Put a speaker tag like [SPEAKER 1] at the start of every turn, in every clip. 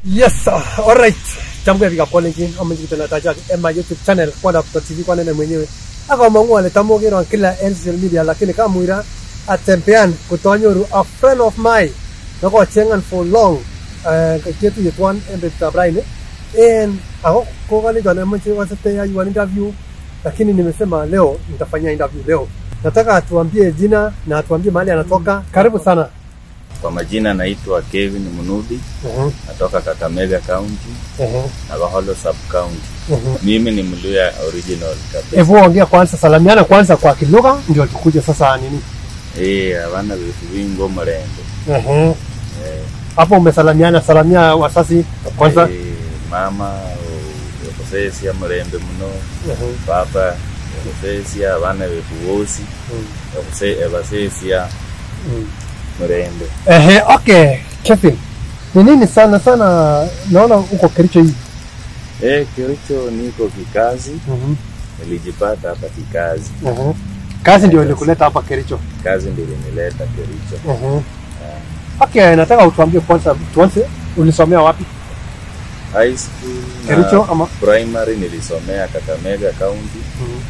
[SPEAKER 1] Yes, uh, alright. Jambo ya kalenjin amanyi kitana taja ema YouTube channel kwanda TV kwa nene mwenyewe. Aka mangu ale tamogero kila social media lakini kama muira atempean kutonyoru a friend of mine. Nako chengan for long. Uh, ketu yetwan embe tabraine. En ako ko kale jana mwenye wasate ya yuan interview lakini nimesema leo nitafanya interview leo. Nataka atuambie jina na atuambie mahali anatoka. Karibu sana.
[SPEAKER 2] Kwa majina naitwa Kevin Munudi,
[SPEAKER 1] Uh-huh.
[SPEAKER 2] natoka Kakamega County
[SPEAKER 1] Uh-huh.
[SPEAKER 2] na Baholo Sub County.
[SPEAKER 1] Uh-huh.
[SPEAKER 2] Mimi ni Mluya original kabisa.
[SPEAKER 1] Hebu ongea kwanza, salamiana kwanza kwa kilugha ndio tukuje sasa nini.
[SPEAKER 2] Eh, abana bitu bingo murembe.
[SPEAKER 1] Ehe.
[SPEAKER 2] Eh,
[SPEAKER 1] Hapo umesalamiana, salamia wasasi kwanza.
[SPEAKER 2] eh, mama okusesia murembe muno,
[SPEAKER 1] Ehe.
[SPEAKER 2] papa okusesia abana bitu bosi,
[SPEAKER 1] Mm.
[SPEAKER 2] okuse ebasesia
[SPEAKER 1] Mm.
[SPEAKER 2] murembe.
[SPEAKER 1] Ehe, okay. Kevin. Ni nini sana sana naona uko Kericho hii.
[SPEAKER 2] Eh, Kericho niko kikazi,
[SPEAKER 1] Mhm.
[SPEAKER 2] nilijipata hapa kikazi.
[SPEAKER 1] Ehe. Kazi ndio ilikuleta hapa Kericho.
[SPEAKER 2] Kazi ndio ilinileta Kericho.
[SPEAKER 1] Ehe. Okay, nataka utuambie kwanza tuanze ulisomea wapi?
[SPEAKER 2] High school na
[SPEAKER 1] Kericho ama
[SPEAKER 2] primary nilisomea Kakamega County.
[SPEAKER 1] Mhm.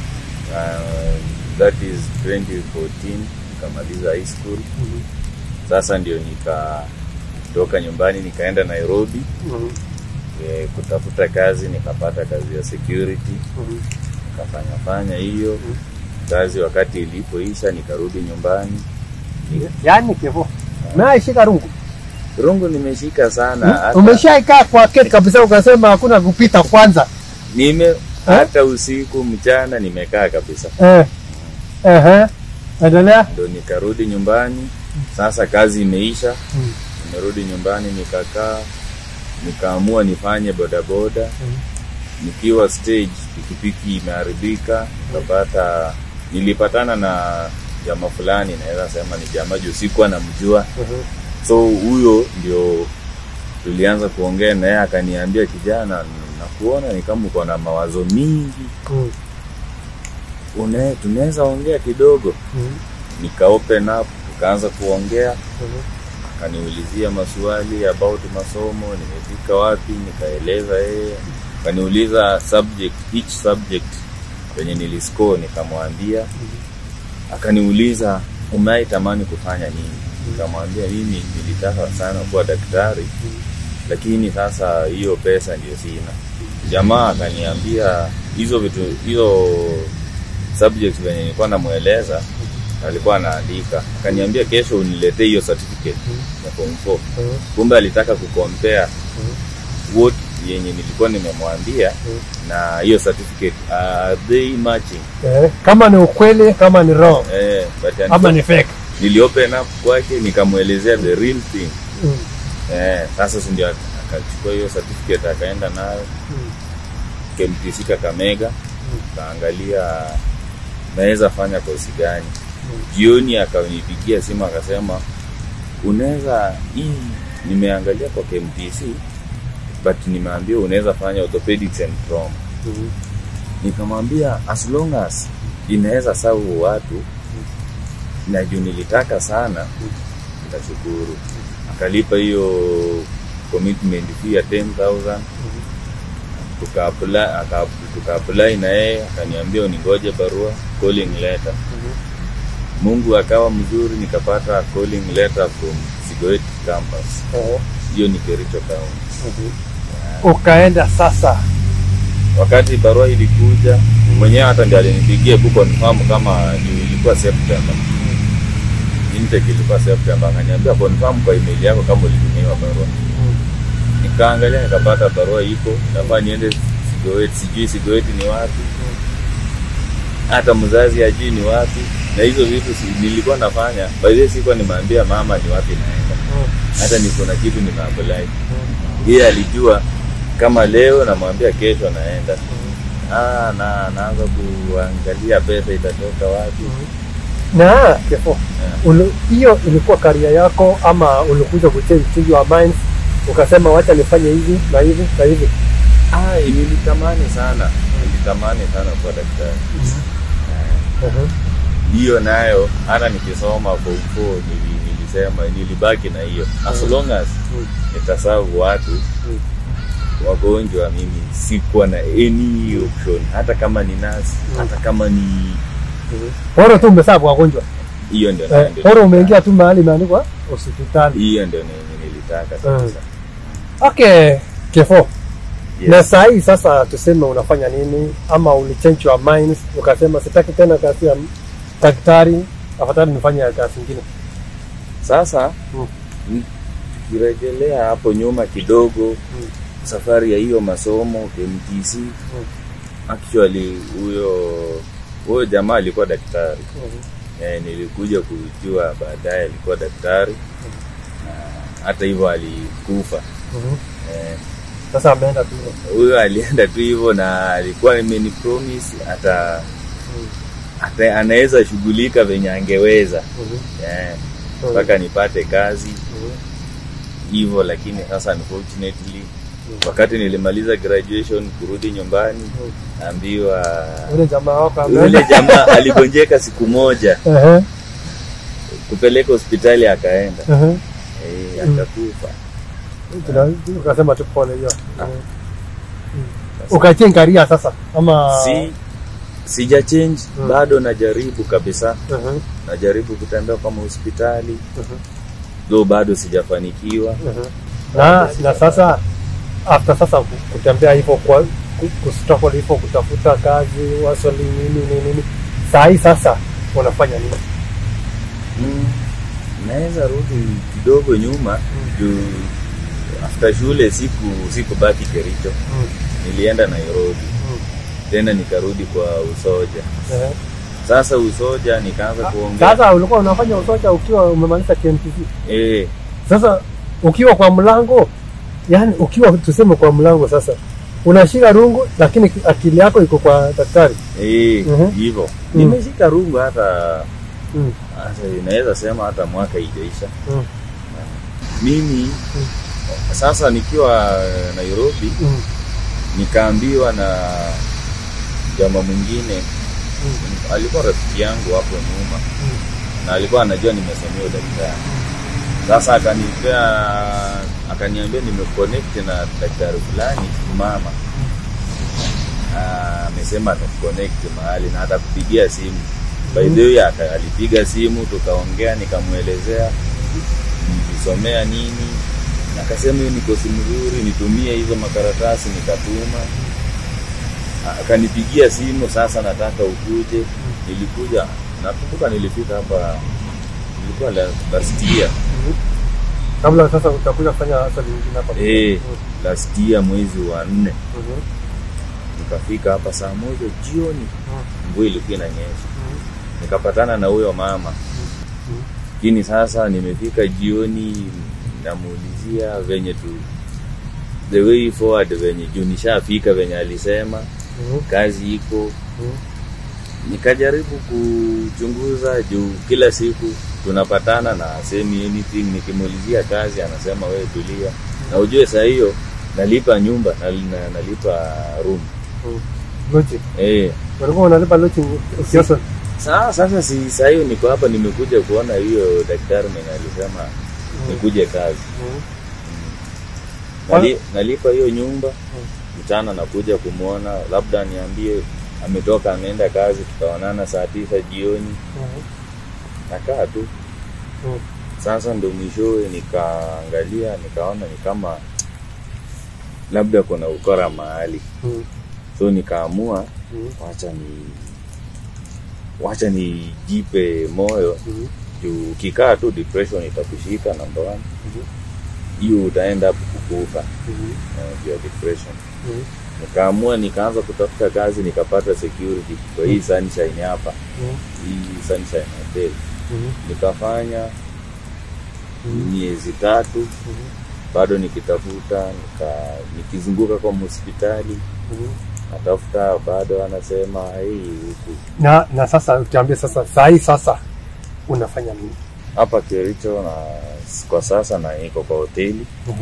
[SPEAKER 2] Uh, that is 2014 nikamaliza high school.
[SPEAKER 1] Mhm.
[SPEAKER 2] Sasa ndio nikatoka nyumbani nikaenda Nairobi
[SPEAKER 1] Mhm.
[SPEAKER 2] e, kutafuta kazi, nikapata kazi ya security,
[SPEAKER 1] Mhm.
[SPEAKER 2] nikafanya fanya hiyo
[SPEAKER 1] Mhm.
[SPEAKER 2] kazi. Wakati ilipoisha nikarudi nyumbani.
[SPEAKER 1] Yaani Kevo. Naishika rungu.
[SPEAKER 2] Rungu nimeshika sana hata,
[SPEAKER 1] Umeshaikaa kwa keti kabisa ukasema hakuna kupita kwanza.
[SPEAKER 2] nime hata usiku mchana nimekaa kabisa.
[SPEAKER 1] Eh. Ehe. Endelea.
[SPEAKER 2] ndo nikarudi nyumbani. Sasa kazi imeisha,
[SPEAKER 1] Mm.
[SPEAKER 2] nimerudi nyumbani nikakaa, nikaamua nifanye bodaboda.
[SPEAKER 1] Mm.
[SPEAKER 2] Nikiwa stage pikipiki imeharibika, nikapata nilipatana na jamaa fulani, naweza sema ni jamaa juu sikuwa namjua,
[SPEAKER 1] Mhm.
[SPEAKER 2] so huyo ndio tulianza kuongea naye, akaniambia kijana, nakuona ni kama uko na mawazo mingi,
[SPEAKER 1] Mm.
[SPEAKER 2] une tunaweza ongea kidogo.
[SPEAKER 1] Mm.
[SPEAKER 2] Nika open up, tukaanza kuongea
[SPEAKER 1] Mhm.
[SPEAKER 2] akaniulizia maswali about masomo, nimefika wapi, nikaeleza yeye. Akaniuliza subject each subject kwenye niliscore, nikamwambia. Akaniuliza umewahi tamani kufanya nini? Nikamwambia mimi nilitaka sana kuwa daktari, lakini sasa hiyo pesa ndio sina. Jamaa akaniambia hizo vitu hizo subject venye nilikuwa namweleza alikuwa anaandika, akaniambia kesho uniletee hiyo certificate ya form 4.
[SPEAKER 1] Mhm.
[SPEAKER 2] Kumbe alitaka kucompare what yenye nilikuwa nimemwambia na hiyo certificate are they matching?
[SPEAKER 1] Eh, kama ni ukweli kama ni wrong
[SPEAKER 2] Eh, but
[SPEAKER 1] ama ni fake
[SPEAKER 2] nili open up kwake nikamwelezea the real thing.
[SPEAKER 1] Mm.
[SPEAKER 2] Eh, sasa si ndio ak- akachukua hiyo certificate akaenda nayo
[SPEAKER 1] Mm.
[SPEAKER 2] KMTC Kakamega kaangalia naweza fanya kosi gani. Jioni akanipigia simu akasema, unaweza hii, nimeangalia kwa KMTC but nimeambiwa unaweza fanya orthopedics and trauma.
[SPEAKER 1] Mhm.
[SPEAKER 2] Nikamwambia as long as inaweza savu watu na juu nilitaka sana, nitashukuru. Akalipa hiyo commitment fee ya 10,000 tukaapply aka- tukaapply na yeye akaniambia uningoje barua calling letter. Mungu akawa mzuri, nikapata calling letter from Sigoet campus.
[SPEAKER 1] Eh,
[SPEAKER 2] Hiyo ni Kericho County.
[SPEAKER 1] mhm. ukaenda sasa
[SPEAKER 2] Wakati barua ilikuja, mwenyewe hata ndiye alinipigia ku confirm kama ni- ilikuwa September. Intake ilikuwa September, akaniambia confirm kwa email yako kama ulitumiwa barua. Nikaangalia nikapata barua iko, nafaa niende Sigoet, sijui Sigoet ni wapi, hata mzazi ajui ni wapi, na hizo vitu si, nilikuwa nafanya by the way, sikuwa nimeambia mama ni wapi naenda, hata niko na kitu nimeapply. Yeye alijua kama leo namwambia kesho naenda. Ah, na naanza kuangalia pesa itatoka wapi.
[SPEAKER 1] na kefo
[SPEAKER 2] Yeah.
[SPEAKER 1] ulu- hiyo ilikuwa karia yako ama ulikuja kuchange change your mind ukasema wacha nifanye hivi na hivi na hivi
[SPEAKER 2] Ah, nilitamani sana, nilitamani sana kuwa daktari.
[SPEAKER 1] Mhm.
[SPEAKER 2] hiyo nayo hata nikisoma form four nili- nilisema nilibaki na hiyo as
[SPEAKER 1] Mm.
[SPEAKER 2] long as
[SPEAKER 1] Mm.
[SPEAKER 2] nitasavu watu
[SPEAKER 1] Mm.
[SPEAKER 2] wagonjwa mimi sikuwa na any option hata kama ni nasi
[SPEAKER 1] Mm.
[SPEAKER 2] hata kama ni
[SPEAKER 1] Mhm. Bora tu umesabu wagonjwa.
[SPEAKER 2] hiyo ndio
[SPEAKER 1] Eh,
[SPEAKER 2] ndio
[SPEAKER 1] bora umeingia tu mahali imeandikwa hospitali.
[SPEAKER 2] hiyo ndio ni- nilitaka kabisa
[SPEAKER 1] Okay, Kefo.
[SPEAKER 2] Yes.
[SPEAKER 1] Na saa hii sasa tuseme unafanya nini ama ulichange your mind ukasema sitaki tena kazi ya daktari, afadhali nifanye kazi nyingine.
[SPEAKER 2] Sasa
[SPEAKER 1] Mm.
[SPEAKER 2] mm, tukirejelea hapo nyuma kidogo
[SPEAKER 1] Mm.
[SPEAKER 2] safari ya hiyo masomo KMTC actually huyo huyo jamaa alikuwa daktari
[SPEAKER 1] Mhm.
[SPEAKER 2] eh, nilikuja kujua baadaye alikuwa daktari na hata hivyo alikufa
[SPEAKER 1] Mhm.
[SPEAKER 2] eh,
[SPEAKER 1] Sasa ameenda tu hivyo.
[SPEAKER 2] huyo alienda tu hivyo na alikuwa imenipromise hata
[SPEAKER 1] Mhm.
[SPEAKER 2] hata anaweza shughulika venye angeweza
[SPEAKER 1] Mhm.
[SPEAKER 2] eh,
[SPEAKER 1] Mhm.
[SPEAKER 2] mpaka nipate kazi
[SPEAKER 1] Mhm.
[SPEAKER 2] hivyo lakini sasa unfortunately
[SPEAKER 1] Mhm.
[SPEAKER 2] wakati nilimaliza graduation kurudi nyumbani
[SPEAKER 1] Mhm.
[SPEAKER 2] naambiwa
[SPEAKER 1] Ule jamaa wako
[SPEAKER 2] yule
[SPEAKER 1] ameenda.
[SPEAKER 2] jamaa aligonjeka siku moja
[SPEAKER 1] Ehe.
[SPEAKER 2] kupeleka hospitali akaenda
[SPEAKER 1] Ehe.
[SPEAKER 2] eh,
[SPEAKER 1] Mm.
[SPEAKER 2] akakufa
[SPEAKER 1] Tuna- Ukasema tu pole hiyo.
[SPEAKER 2] Ah.
[SPEAKER 1] Mhm.
[SPEAKER 2] Sasa,
[SPEAKER 1] Ukachange career sasa ama
[SPEAKER 2] si sija change
[SPEAKER 1] Mm.
[SPEAKER 2] bado najaribu kabisa
[SPEAKER 1] Mhm.
[SPEAKER 2] najaribu kutembea kama hospitali
[SPEAKER 1] Mhm.
[SPEAKER 2] though bado sijafanikiwa
[SPEAKER 1] Mhm. na na sasa after sasa ku- kutembea hivyo kwa ku- kustruggle hivyo kutafuta kazi wasoli nini nini nini saa hii sasa unafanya nini
[SPEAKER 2] mm. naweza rudi kidogo nyuma juu after shule siku sikubaki Kericho
[SPEAKER 1] Mm,
[SPEAKER 2] nilienda Nairobi
[SPEAKER 1] mm,
[SPEAKER 2] tena nikarudi kwa usoja
[SPEAKER 1] eh.
[SPEAKER 2] sasa usoja nikaanza
[SPEAKER 1] Ah,
[SPEAKER 2] kuongea
[SPEAKER 1] sasa ulikuwa unafanya usoja ukiwa umemaliza KMTC
[SPEAKER 2] eh,
[SPEAKER 1] sasa ukiwa kwa mlango yani ukiwa tuseme kwa mlango sasa unashika rungu lakini akili yako iko kwa daktari
[SPEAKER 2] eh,
[SPEAKER 1] Mhm.
[SPEAKER 2] hivyo
[SPEAKER 1] Mm.
[SPEAKER 2] nimeshika rungu hata
[SPEAKER 1] mm,
[SPEAKER 2] hata inaweza sema hata mwaka ijaisha
[SPEAKER 1] mm,
[SPEAKER 2] mimi sasa nikiwa Nairobi
[SPEAKER 1] mm,
[SPEAKER 2] nikaambiwa na jamaa mwingine
[SPEAKER 1] mm,
[SPEAKER 2] alikuwa rafiki yangu hapo nyuma
[SPEAKER 1] mm,
[SPEAKER 2] na alikuwa anajua nimesomea udaktari sasa akanipea akaniambia nimeconnect na daktari fulani mama Ah, amesema atakuconnect mahali na atakupigia simu by the way aka- alipiga simu tukaongea nikamwelezea nilisomea nini na akasema hiyo ni kosi mzuri nitumie hizo makaratasi nikatuma akanipigia simu sasa nataka ukuje nilikuja nakumbuka nilifika hapa ilikuwa la- last year
[SPEAKER 1] mm. kabla sasa utakuja kufanya swali nyingine hapa
[SPEAKER 2] eh
[SPEAKER 1] Mm,
[SPEAKER 2] last year mwezi wa nne
[SPEAKER 1] mhm,
[SPEAKER 2] nikafika hapa saa moja jioni
[SPEAKER 1] mm,
[SPEAKER 2] mvua ilikuwa inanyesha
[SPEAKER 1] mm,
[SPEAKER 2] nikapatana na huyo mama
[SPEAKER 1] mm.
[SPEAKER 2] lakini sasa nimefika jioni namuulizia venye tu the way forward venye juu nishafika venye alisema
[SPEAKER 1] Mhm,
[SPEAKER 2] kazi iko
[SPEAKER 1] mhm,
[SPEAKER 2] nikajaribu kuchunguza juu kila siku tunapatana na semi anything nikimuulizia kazi anasema wewe tulia na ujue saa hiyo nalipa nyumba na, na, nalipa room
[SPEAKER 1] mhm. Lodging.
[SPEAKER 2] eh
[SPEAKER 1] Walikuwa wanalipa lodging ukioswa.
[SPEAKER 2] Saa, sasa si saa hiyo niko hapa nimekuja kuona hiyo daktari mwenye alisema nikuje kazi.
[SPEAKER 1] Mhm,
[SPEAKER 2] Nali, nalipa hiyo nyumba mchana nakuja kumwona, labda niambie ametoka ameenda kazi, tutaonana saa tisa jioni,
[SPEAKER 1] mhm,
[SPEAKER 2] nakaa tu.
[SPEAKER 1] mhm.
[SPEAKER 2] Sasa ndo mwishowe nikaangalia nikaona ni kama labda kuna ukora mahali,
[SPEAKER 1] Mhm,
[SPEAKER 2] so nikaamua
[SPEAKER 1] mhm,
[SPEAKER 2] wacha ni wacha nijipe moyo
[SPEAKER 1] mhm,
[SPEAKER 2] juu ukikaa tu depression itakushika namba one
[SPEAKER 1] mhm,
[SPEAKER 2] hiyo utaenda kukufa
[SPEAKER 1] mhm,
[SPEAKER 2] eh, juu ya depression
[SPEAKER 1] mhm,
[SPEAKER 2] nikaamua nikaanza kutafuta kazi nikapata security kwa hii sunshine hapa
[SPEAKER 1] mhm,
[SPEAKER 2] hii sunshine hotel
[SPEAKER 1] mhm,
[SPEAKER 2] nikafanya
[SPEAKER 1] mhm,
[SPEAKER 2] miezi tatu
[SPEAKER 1] mhm,
[SPEAKER 2] bado nikitafuta nika, nikizunguka kwa hospitali
[SPEAKER 1] mhm.
[SPEAKER 2] natafuta bado anasema hii huku
[SPEAKER 1] na na sasa ukiambia sasa saa hii sasa unafanya nini
[SPEAKER 2] hapa Kericho na kwa sasa na niko kwa hoteli
[SPEAKER 1] Mhm,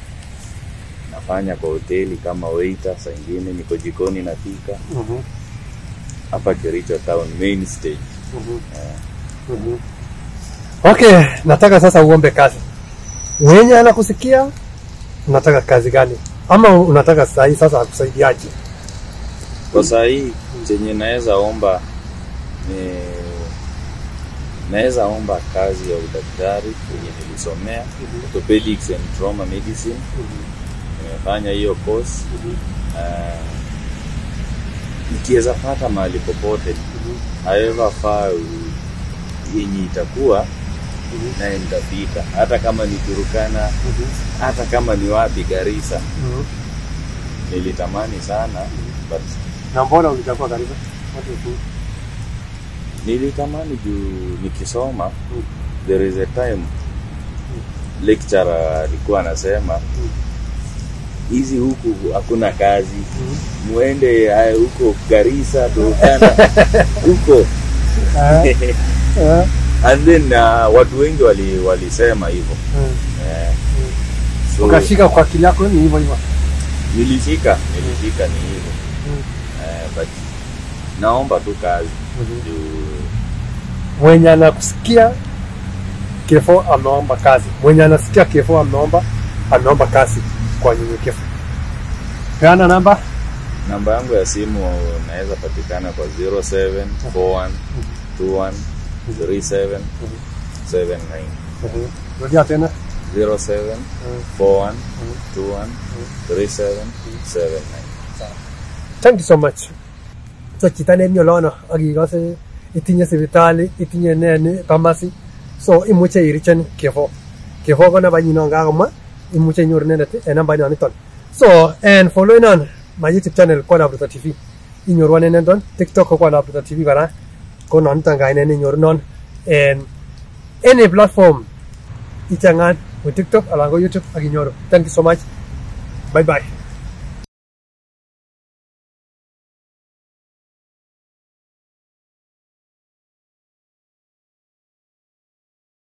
[SPEAKER 2] nafanya kwa hoteli kama waiter, saa ingine niko jikoni napika
[SPEAKER 1] mhm,
[SPEAKER 2] hapa Kericho town main stage.
[SPEAKER 1] mhm,
[SPEAKER 2] Eh,
[SPEAKER 1] mhm. Okay, nataka sasa uombe kazi. Mwenye anakusikia unataka kazi gani? Ama unataka saa hii sasa akusaidiaje?
[SPEAKER 2] Kwa saa hii chenye naweza omba ni naweza omba kazi ya udaktari yenye nilisomea orthopedics and trauma medicine. Nimefanya hiyo course. Uh, nikiweza pata mahali popote however far yenye itakuwa naye nitafika, hata kama ni Turukana, hata kama ni wapi Garissa. Nilitamani sana but
[SPEAKER 1] Na mbona ulichagua Garissa? What is it?
[SPEAKER 2] nilitamani juu nikisoma there is a time lecturer alikuwa anasema hizi huku hakuna kazi muende haya huko Garissa Turkana huko
[SPEAKER 1] Ah, ah,
[SPEAKER 2] and then uh, watu wengi wali walisema hivyo
[SPEAKER 1] ah.
[SPEAKER 2] eh, so
[SPEAKER 1] Ukashika kwa akili yako ni hivyo hivyo.
[SPEAKER 2] nilifika nilifika ni hivyo eh, but naomba tu kazi juu
[SPEAKER 1] Mwenye anakusikia kifo ameomba kazi. Mwenye anasikia kifo ameomba ameomba kazi kwa nyenyekevu. Peana namba.
[SPEAKER 2] namba yangu ya simu naweza patikana kwa 0741213779
[SPEAKER 1] Rudia tena.
[SPEAKER 2] 0741213779
[SPEAKER 1] Thank you so much. So chito nemiolono ak ikose itinye sipitali, itinye ne ni pharmacy. So imuche irichen kifo. Kifo ko nambanyin non kakomwa, imuche inyoru inendet en nambait niton. So and following on my YouTube channel Kwanda Bruto TV. Inyorwan inendet TikTok ko Kwanda Bruto TV kora. Ko noniton kainet nenyoru non en any platform ichangan ko TikTok alan ko YouTube ak inyoru. Thank you so much. Bye bye.